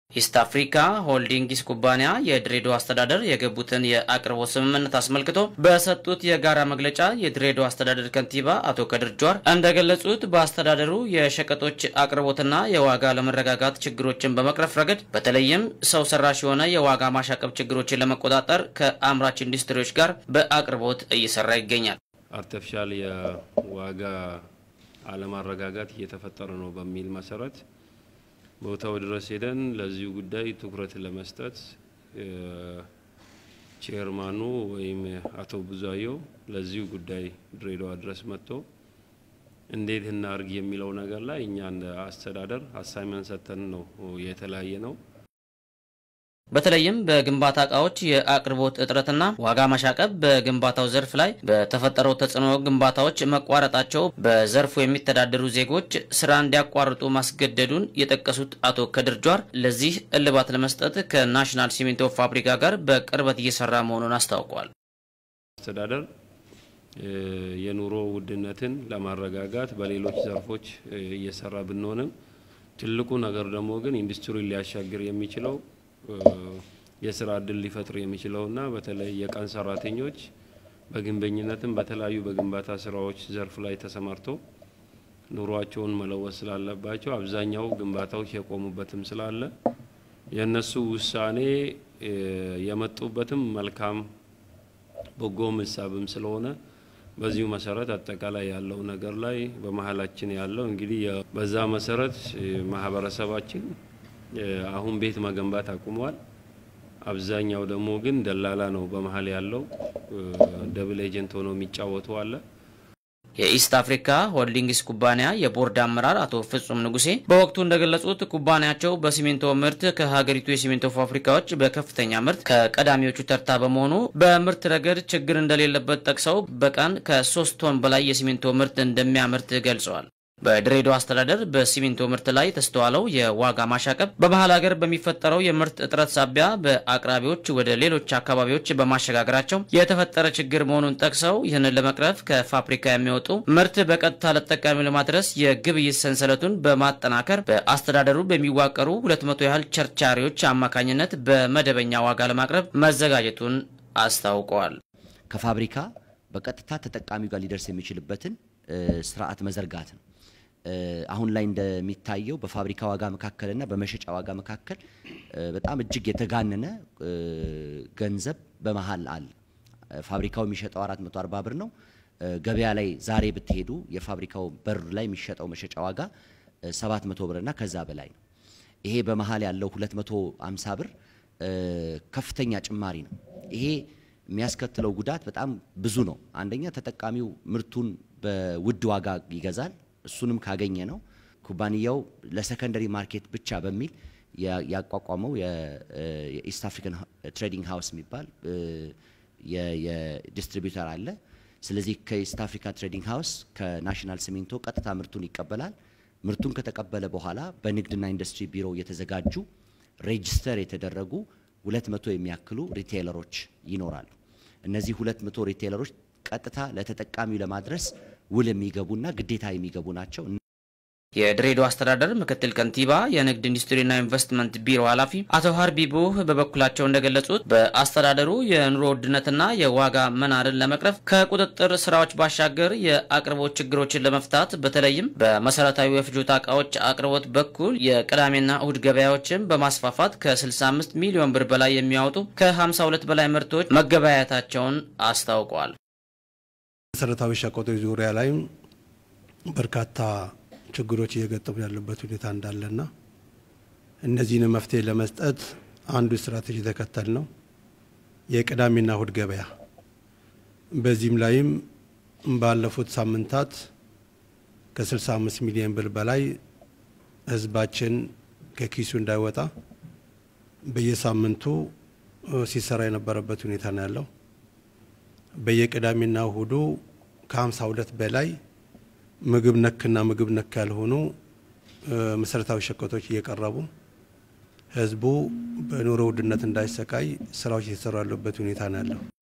ኢስት አፍሪካ ሆልዲንግስ ኩባንያ የድሬዳዋ አስተዳደር የገቡትን የአቅርቦት ስምምነት አስመልክቶ በሰጡት የጋራ መግለጫ የድሬዳዋ አስተዳደር ከንቲባ አቶ ከድር ጁሃር እንደገለጹት በአስተዳደሩ የሸቀጦች አቅርቦትና የዋጋ ለመረጋጋት ችግሮችን በመቅረፍ ረገድ በተለይም ሰው ሰራሽ የሆነ የዋጋ ማሻቀብ ችግሮችን ለመቆጣጠር ከአምራች ኢንዱስትሪዎች ጋር በአቅርቦት እየሰራ ይገኛል። አርቲፊሻል የዋጋ አለማረጋጋት እየተፈጠረ ነው በሚል መሰረት ቦታው ድረስ ሄደን ለዚሁ ጉዳይ ትኩረት ለመስጠት ቼርማኑ ወይም አቶ ብዙአየው ለዚሁ ጉዳይ ድሬዳዋ ድረስ መጥቶ እንዴት እናርግ የሚለው ነገር ላይ እኛ እንደ አስተዳደር አሳይመንት ሰጥተን ነው የተለያየ ነው። በተለይም በግንባታ እቃዎች የአቅርቦት እጥረትና ዋጋ ማሻቀብ በግንባታው ዘርፍ ላይ በተፈጠረው ተጽዕኖ ግንባታዎች መቋረጣቸው በዘርፉ የሚተዳደሩ ዜጎች ስራ እንዲያቋርጡ ማስገደዱን የጠቀሱት አቶ ከድር ጁሃር ለዚህ እልባት ለመስጠት ከናሽናል ሲሚንቶ ፋብሪካ ጋር በቅርበት እየሰራ መሆኑን አስታውቋል። አስተዳደር የኑሮ ውድነትን ለማረጋጋት በሌሎች ዘርፎች እየሰራ ብንሆንም ትልቁ ነገር ደግሞ ግን ኢንዱስትሪ ሊያሻግር የሚችለው የስራ እድል ሊፈጥር የሚችለውና በተለይ የቀን ሰራተኞች በግንበኝነትም በተለያዩ በግንባታ ስራዎች ዘርፍ ላይ ተሰማርተው ኑሯቸውን መለወጥ ስላለባቸው አብዛኛው ግንባታዎች የቆሙበትም ስላለ የእነሱ ውሳኔ የመጡበትም መልካም በጎ ምሳብም ስለሆነ በዚሁ መሰረት አጠቃላይ ያለው ነገር ላይ በመሀላችን ያለው እንግዲህ በዛ መሰረት ማህበረሰባችን አሁን ቤት መገንባት አቁሟል። አብዛኛው ደግሞ ግን ደላላ ነው በመሀል ያለው ደብል ኤጀንት ሆኖ የሚጫወቱ አለ። የኢስት አፍሪካ ሆልዲንግስ ኩባንያ የቦርድ አመራር አቶ ፍጹም ንጉሴ በወቅቱ እንደገለጹት ኩባንያቸው በሲሚንቶ ምርት ከሀገሪቱ የሲሚንቶ ፋብሪካዎች በከፍተኛ ምርት ከቀዳሚዎቹ ተርታ በመሆኑ በምርት ረገድ ችግር እንደሌለበት ጠቅሰው በቀን ከሶስት ቶን በላይ የሲሚንቶ ምርት እንደሚያመርት ገልጸዋል። በድሬዳዋ አስተዳደር በሲሚንቶ ምርት ላይ የተስተዋለው የዋጋ ማሻቀብ በመሀል ሀገር በሚፈጠረው የምርት እጥረት ሳቢያ በአቅራቢዎች ወደ ሌሎች አካባቢዎች በማሸጋገራቸው የተፈጠረ ችግር መሆኑን ጠቅሰው ይህንን ለመቅረፍ ከፋብሪካ የሚወጡ ምርት በቀጥታ ለተጠቃሚው ለማድረስ የግብይት ሰንሰለቱን በማጠናከር በአስተዳደሩ በሚዋቀሩ ሁለት መቶ ያህል ቸርቻሪዎች አማካኝነት በመደበኛ ዋጋ ለማቅረብ መዘጋጀቱን አስታውቀዋል። ከፋብሪካ በቀጥታ ተጠቃሚው ጋር ሊደርስ የሚችልበትን ስርዓት መዘርጋት ነው። አሁን ላይ እንደሚታየው በፋብሪካ ዋጋ መካከልና በመሸጫ ዋጋ መካከል በጣም እጅግ የተጋነነ ገንዘብ በመሀል አለ። ፋብሪካው የሚሸጠው 440 ብር ነው። ገበያ ላይ ዛሬ ብትሄዱ የፋብሪካው በር ላይ የሚሸጠው መሸጫ ዋጋ 700 ብርና ከዛ በላይ ነው። ይሄ በመሀል ያለው 250 ብር ከፍተኛ ጭማሪ ነው። ይሄ የሚያስከትለው ጉዳት በጣም ብዙ ነው። አንደኛ ተጠቃሚው ምርቱን በውድ ዋጋ ይገዛል። እሱንም ካገኘ ነው ኩባንያው ለሰከንደሪ ማርኬት ብቻ በሚል ያቋቋመው የኢስት አፍሪካን ትሬዲንግ ሃውስ የሚባል የዲስትሪቢዩተር አለ። ስለዚህ ከኢስት አፍሪካ ትሬዲንግ ሃውስ ከናሽናል ሲሚንቶ ቀጥታ ምርቱን ይቀበላል። ምርቱን ከተቀበለ በኋላ በንግድና ኢንዱስትሪ ቢሮ የተዘጋጁ ሬጅስተር የተደረጉ ሁለት መቶ የሚያክሉ ሪቴይለሮች ይኖራሉ። እነዚህ ሁለት መቶ ሪቴይለሮች ቀጥታ ለተጠቃሚው ለማድረስ ውል የሚገቡና ግዴታ የሚገቡ ናቸው። የድሬዳዋ አስተዳደር ምክትል ከንቲባ የንግድ ኢንዱስትሪና ኢንቨስትመንት ቢሮ ኃላፊ አቶ ሀርቢቡህ በበኩላቸው እንደገለጹት በአስተዳደሩ የኑሮ ውድነትና የዋጋ መናርን ለመቅረፍ ከቁጥጥር ስራዎች ባሻገር የአቅርቦት ችግሮችን ለመፍታት በተለይም በመሰረታዊ የፍጆታ እቃዎች አቅርቦት በኩል የቅዳሜና እሁድ ገበያዎችን በማስፋፋት ከ65 ሚሊዮን ብር በላይ የሚያወጡ ከ52 በላይ ምርቶች መገበያየታቸውን አስታውቀዋል። መሰረታዊ ሸቀጦች ዙሪያ ላይም በርካታ ችግሮች እየገጠሙ ያለበት ሁኔታ እንዳለና እነዚህን መፍትሄ ለመስጠት አንዱ ስትራቴጂ ተከተል ነው የቅዳሜና እሁድ ገበያ። በዚህም ላይም ባለፉት ሳምንታት ከ65 ሚሊዮን ብር በላይ ህዝባችን ከኪሱ እንዳይወጣ በየሳምንቱ ሲሰራ የነበረበት ሁኔታ ነው ያለው። በየቅዳሜና እሁዱ ከ52 በላይ ምግብ ነክና ምግብ ነክ ያልሆኑ መሰረታዊ ሸቀጦች እየቀረቡ ህዝቡ በኑሮ ውድነት እንዳይሰቃይ ስራዎች እየተሰሩ ያሉበት ሁኔታ ነው ያለው።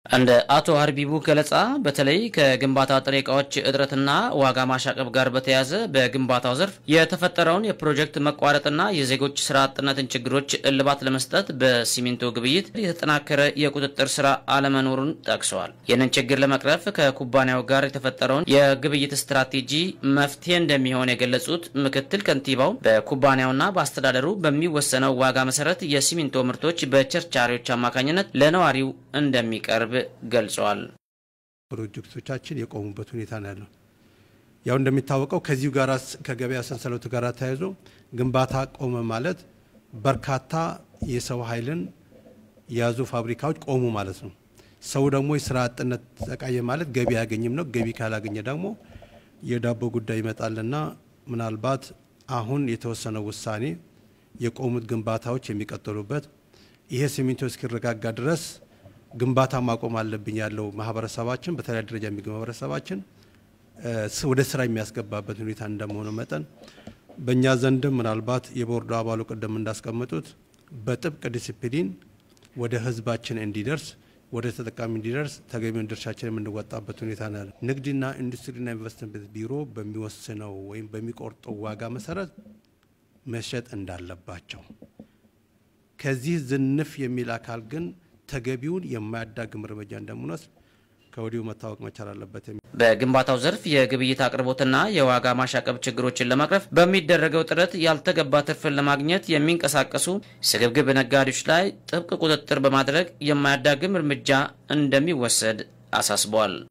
እንደ አቶ ሀርቢቡ ገለጻ በተለይ ከግንባታ ጥሬ ዕቃዎች እጥረትና ዋጋ ማሻቀብ ጋር በተያያዘ በግንባታው ዘርፍ የተፈጠረውን የፕሮጀክት መቋረጥና የዜጎች ስራ አጥነትን ችግሮች እልባት ለመስጠት በሲሚንቶ ግብይት የተጠናከረ የቁጥጥር ስራ አለመኖሩን ጠቅሰዋል። ይህንን ችግር ለመቅረፍ ከኩባንያው ጋር የተፈጠረውን የግብይት ስትራቴጂ መፍትሄ እንደሚሆን የገለጹት ምክትል ከንቲባው በኩባንያውና በአስተዳደሩ በሚወሰነው ዋጋ መሰረት የሲሚንቶ ምርቶች በቸርቻሪዎች አማካኝነት ለነዋሪው እንደሚቀርብ ገልጸዋል። ፕሮጀክቶቻችን የቆሙበት ሁኔታ ነው ያለው። ያው እንደሚታወቀው ከዚሁ ጋር ከገበያ ሰንሰለቱ ጋር ተያይዞ ግንባታ ቆመ ማለት በርካታ የሰው ኃይልን የያዙ ፋብሪካዎች ቆሙ ማለት ነው። ሰው ደግሞ የስራ አጥነት ተቃየ ማለት ገቢ አያገኝም ነው። ገቢ ካላገኘ ደግሞ የዳቦ ጉዳይ ይመጣልና ምናልባት አሁን የተወሰነው ውሳኔ የቆሙት ግንባታዎች የሚቀጥሉበት ይሄ ሲሚንቶ እስኪረጋጋ ድረስ ግንባታ ማቆም አለብኝ ያለው ማህበረሰባችን በተለያየ ደረጃ የሚገኝ ማህበረሰባችን ወደ ስራ የሚያስገባበት ሁኔታ እንደመሆኑ መጠን በእኛ ዘንድም ምናልባት የቦርዱ አባሉ ቅድም እንዳስቀመጡት በጥብቅ ዲሲፕሊን ወደ ህዝባችን እንዲደርስ ወደ ተጠቃሚ እንዲደርስ ተገቢውን ድርሻችን የምንወጣበት ሁኔታ ነው ያለው። ንግድና ኢንዱስትሪና ኢንቨስትመንት ቢሮ በሚወስነው ወይም በሚቆርጠው ዋጋ መሰረት መሸጥ እንዳለባቸው ከዚህ ዝንፍ የሚል አካል ግን ተገቢውን የማያዳግም እርምጃ እንደምንወስድ ከወዲሁ መታወቅ መቻል አለበት። በግንባታው ዘርፍ የግብይት አቅርቦትና የዋጋ ማሻቀብ ችግሮችን ለመቅረፍ በሚደረገው ጥረት ያልተገባ ትርፍን ለማግኘት የሚንቀሳቀሱ ስግብግብ ነጋዴዎች ላይ ጥብቅ ቁጥጥር በማድረግ የማያዳግም እርምጃ እንደሚወሰድ አሳስበዋል።